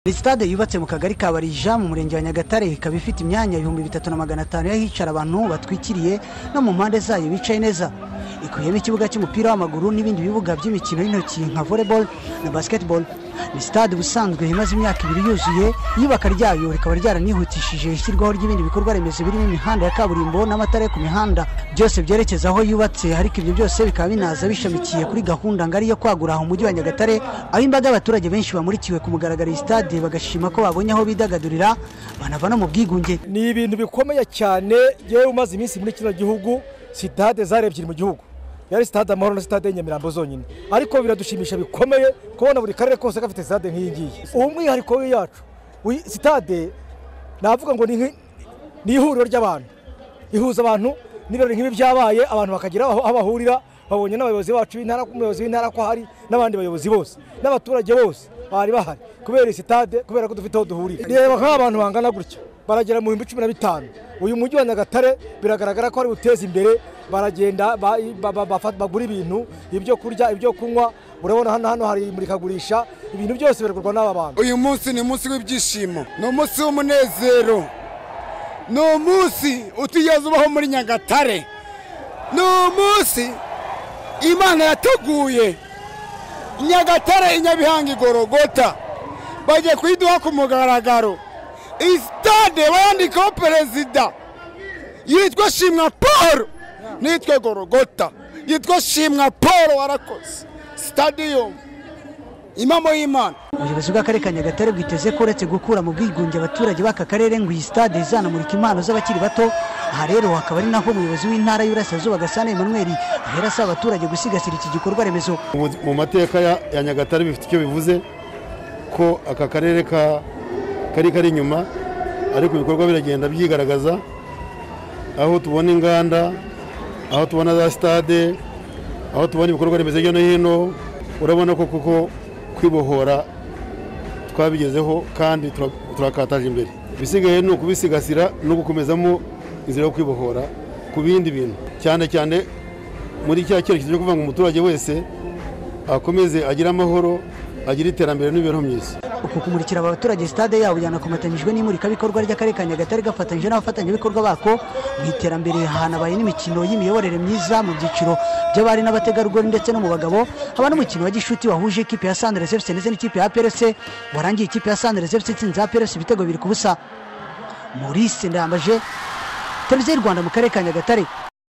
ni sitade yubatse mu kagari ka barija mu murenge wa nyagatare ikaba ifite imyanya ibihumbi bitatu na magana atanu y'ahicara abantu batwikiriye no mu mpande zayo bicaye neza ikubiyemo ikibuga cy'umupira w'amaguru n'ibindi bibuga by'imikino y'intoki nka volleyball na basketball ni sitade ubusanzwe imaze imyaka ibiri yuzuye iyubaka ryayo rikaba ryaranihutishije ishyirwaho ry'ibindi bikorwa remezo birimo imihanda ya kaburimbo n'amatara yo ku mihanda byose byerekeza aho yubatse ariko ibyo byose bikaba binaza bishamikiye kuri gahunda ngari yo kwagura umujyi wa nyagatare aho imbaga y'abaturage benshi bamurikiwe ku mugaragaro iyi sitade bagashima ko babonye aho bidagadurira banava no mu bwigunge ni ibintu bikomeye cyane yewe umaze iminsi muri kino gihugu sitade zarebye mu gihugu yari sitade amahoro na sitade nyamirambo zonyine ariko biradushimisha bikomeye kubona buri karere kose gafite sitade nk'iyi ngiyi umwihariko w'iyacu wi- sitade navuga ngo ni nki- ni ihuriro ry'abantu ihuza abantu n'ibirori nk'ibi byabaye abantu bakagira aho aho bahurira babonye n'abayobozi bacu b'intara umuyobozi w'intara ko hari n'abandi bayobozi bose n'abaturage bose bari bahari kubera iyi sitade kubera ko dufite aho duhurira reba nk'abantu bangana gutya baragera mu bihumbi cumi na bitanu uyu mujyi wa nyagatare biragaragara ko ari buteza imbere baragenda ba- ba- ba- bafa- bagura ibintu ibyo kurya ibyo kunywa urabona hano hano hari imurikagurisha ibintu byose biragurwa n'aba bantu uyu munsi ni umunsi w'ibyishimo ni umunsi w'umunezero ni umunsi utigeze ubaho muri nyagatare ni umunsi imana yateguye nyagatare i nyabihanga igorogota bagiye kuyiduha ku mugaragaro iyi sitade bayandikaho perezida yitwa shimwa paul nitwe gorogota yitwa shimwa paul warakoze stadium impamo y'imana ubuyobozi bw'akarere ka nyagatare bwiteze ko uretse gukura mu bwigunge abaturage b'aka karere ngo iyi sitade izanamurika impano z'abakiri bato aha rero hakaba ari naho umuyobozi w'intara y'uburasirazuba gasana emmanuel ahera asaba abaturage gusigasira iki gikorwa remezo Mu- mu mateka ya- ya nyagatare bifite icyo bivuze ko aka karere ka- kari kari inyuma ariko ibikorwa biragenda byigaragaza aho tubona inganda aho tubona za sitade aho tubona ibikorwa remezo hirya no hino urabona ko kuko kwibohora twabigezeho kandi tura- turakataje imbere ibisigaye ni ukubisigasira no gukomezamo inzira yo kwibohora ku bindi bintu cyane cyane muri cya cyerekezo cyo kuvuga ngo umuturage wese akomeze agire amahoro agire iterambere n'imibereho myiza uku kumurikira aba baturage sitade yabo byanakomatanyijwe n'imurikabikorwa ry'akarere ka nyagatare gafatanyije n'abafatanyabikorwa bako mu iterambere hanabaye n'imikino y'imiyoborere myiza mu byiciro by'abari n'abategarugori ndetse no mu bagabo haba n'umukino wa gishuti wahuje ikipe ya sandere fc ndetse n'ikipe ya prc warangiye ikipe ya sandere fc itsinze prc ibitego biri ku busa maurice ndambaje televiziyo y'u rwanda mu karere ka nyagatare